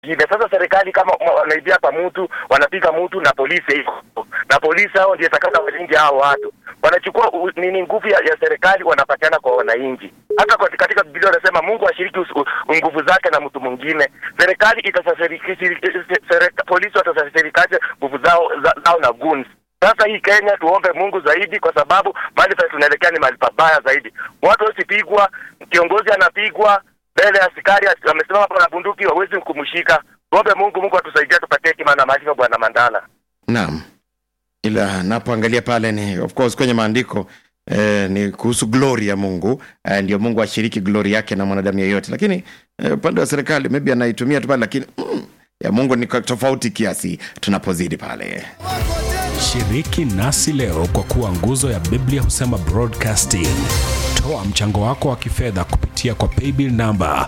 ingine. Sasa serikali kama ma- wanaibia kwa mtu, wanapiga mtu na polisi iko na polisi hao ndio takata walinde hao watu, wanachukua u- nini nguvu ya, ya serikali wanapatiana kwa wananchi. Hata kwa- katika Biblia wanasema Mungu ashiriki us- u- nguvu zake na mtu mwingine. Serikali itasafirikisha, polisi watasafirikaje nguvu zao za, zao na guns sasa hii Kenya tuombe Mungu zaidi, kwa sababu mahali pa tunaelekea ni mahali pabaya zaidi. Watu wasipigwa, kiongozi anapigwa mbele ya askari, amesimama hapo na bunduki, hawezi kumshika. Tuombe Mungu, Mungu atusaidie, tupatie hekima na maarifa, Bwana Mandala. naam ila napoangalia pale ni of course kwenye maandiko eh, ni kuhusu glory ya mungu eh, ndio mungu ashiriki glory yake na mwanadamu yeyote lakini eh, upande wa serikali maybe anaitumia tu pale lakini mm, ya mungu ni kwa tofauti kiasi tunapozidi pale Shiriki nasi leo kwa kuwa nguzo ya Biblia husema broadcasting. Toa mchango wako wa kifedha kupitia kwa paybill number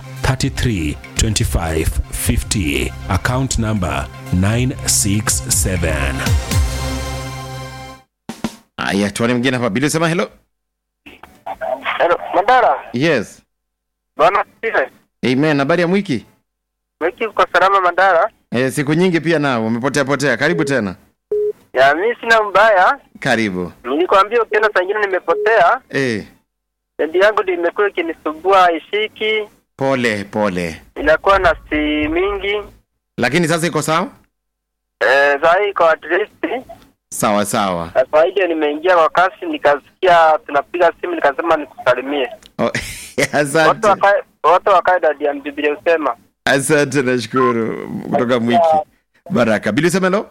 332550 account number 967. haya tuone mwingine hapa bili sema hello Hello, Mandala. yes Bwana Steve. amen habari ya mwiki Wiki uko salama Mandala? eh, siku nyingi pia nao umepotea potea karibu tena Ya mimi sina mbaya. karibu Nilikwambia ukiona saa ingine nimepotea, eh, redio yangu ndio imekuwa ikinisumbua ishiki, pole pole inakuwa na si mingi. lakini sasa iko sawa Eh, saa hii kwa at least sawa sawa Na kwa hiyo nimeingia kwa kasi, nikasikia tunapiga simu, nikasema nikusalimie. oh, Watu asante wakae watu wakae dadi ya Biblia usema. asante nashukuru kutoka mwiki baraka bili sema hello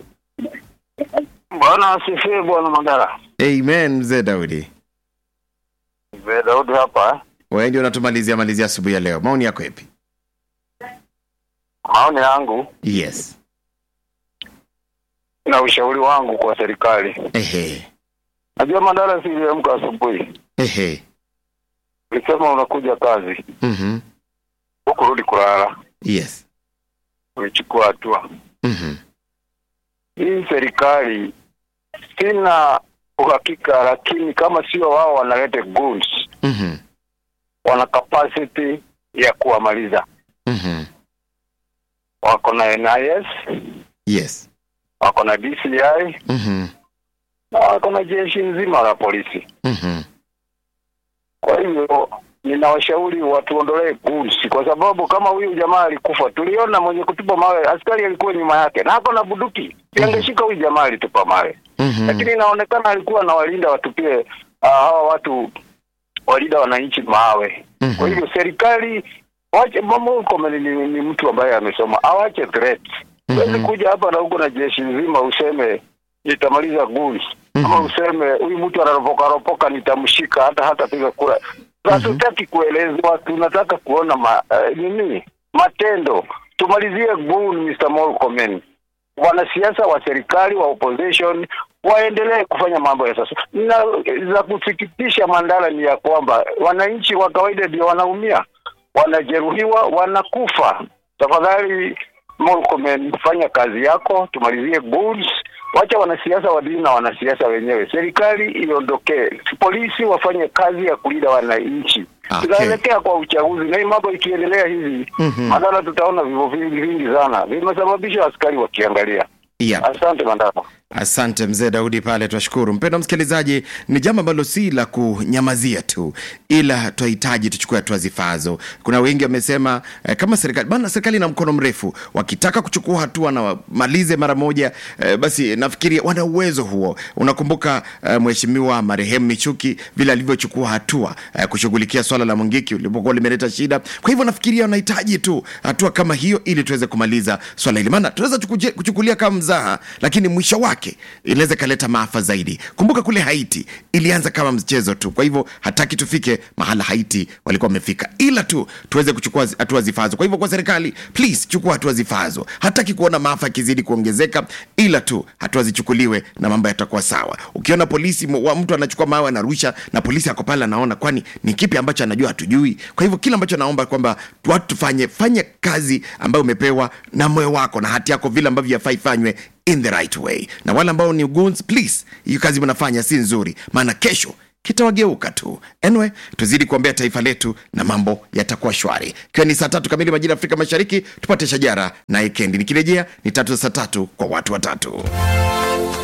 Bwana asifiwe, bwana Mandala. amen mzee daudi Mzee Daudi hapa. wewe ndio unatumalizia malizia asubuhi ya leo maoni yako yapi Maoni yangu yes na ushauri wangu kwa serikali, ehe najua Mandala, siliamka asubuhi, ehe ulisema unakuja kazi, mhm hukurudi kulala, yes ulichukua hatua. mhm Hii serikali sina uhakika, lakini kama sio wao wanalete goons, mhm wana capacity ya kuwamaliza. mhm Wako na NIS, yes wako na DCI mhm na wako na jeshi nzima la polisi. mhm Kwa hivyo ninawashauri watuondolee goons, kwa sababu kama huyu jamaa alikufa, tuliona mwenye kutupa mawe, askari alikuwa nyuma yake na ako na bunduki, angeshika huyu jamaa alitupa mawe, mhm lakini inaonekana alikuwa anawalinda watupie ah, hawa watu walinda wananchi mawe. Mhm. Kwa hivyo serikali wache mama huko ni, ni, ni mtu ambaye amesoma, awache threat. Huwezi Mhm. kuja hapa na huko na jeshi nzima useme nitamaliza goons ama useme huyu mtu anaropoka ropoka nitamshika hata hata piga kura. Hatutaki kuelezwa, tunataka kuona ma, uh, nini matendo. Tumalizie goon, Mr. Murkomen. Wanasiasa wa serikali wa opposition waendelee kufanya mambo ya sasa. Na za kusikitisha, Mandala, ni ya kwamba wananchi wa kawaida ndio wanaumia, wanajeruhiwa, wanakufa. Tafadhali Murkomen, fanya kazi yako, tumalizie goons. Wacha wanasiasa wadili na wanasiasa wenyewe, serikali iondokee, polisi wafanye kazi ya kulinda wananchi. Okay. Tunaelekea kwa uchaguzi, na hii mambo ikiendelea hivi Mhm. Mandala, tutaona vifo vingi vingi sana vimesababisha askari wakiangalia. yeah. Asante Mandala. asante mzee daudi pale twashukuru mpendo msikilizaji ni jambo ambalo si la kunyamazia tu ila twahitaji tuchukue hatua zifaazo kuna wengi wamesema eh, kama serikali bana serikali ina mkono mrefu wakitaka kuchukua hatua na wamalize mara moja eh, basi nafikiri wana uwezo huo unakumbuka eh, mheshimiwa marehemu michuki vile alivyochukua hatua eh, kushughulikia swala la mungiki ulipokuwa limeleta shida kwa hivyo nafikiria wanahitaji tu hatua kama hiyo ili tuweze kumaliza swala hili maana tunaweza tukuje- kuchukulia kama mzaha lakini mwisho wake inaweza ikaleta maafa zaidi kumbuka kule haiti ilianza kama mchezo tu kwa hivyo hataki tufike mahala haiti walikuwa wamefika ila tu tuweze kuchukua zi- hatua zifaazo kwa hivyo kwa serikali please chukua hatua zifaazo hataki kuona maafa yakizidi kuongezeka ila tu hatua zichukuliwe na mambo yatakuwa sawa ukiona polisi m- wa mtu anachukua mawe anarusha na polisi ako pale anaona kwani ni kipi ambacho anajua hatujui kwa hivyo kile ambacho naomba kwamba watu tufanye fanye kazi ambayo umepewa na moyo wako na hati yako vile ambavyo yafaa ifanywe in the right way na wale ambao ni goons please hiyo kazi mnafanya si nzuri maana kesho kitawageuka tu anyway tuzidi kuombea taifa letu na mambo yatakuwa shwari ikiwa ni saa tatu kamili majira ya afrika mashariki tupate shajara na ikendi nikirejea ni tatu za saa tatu kwa watu watatu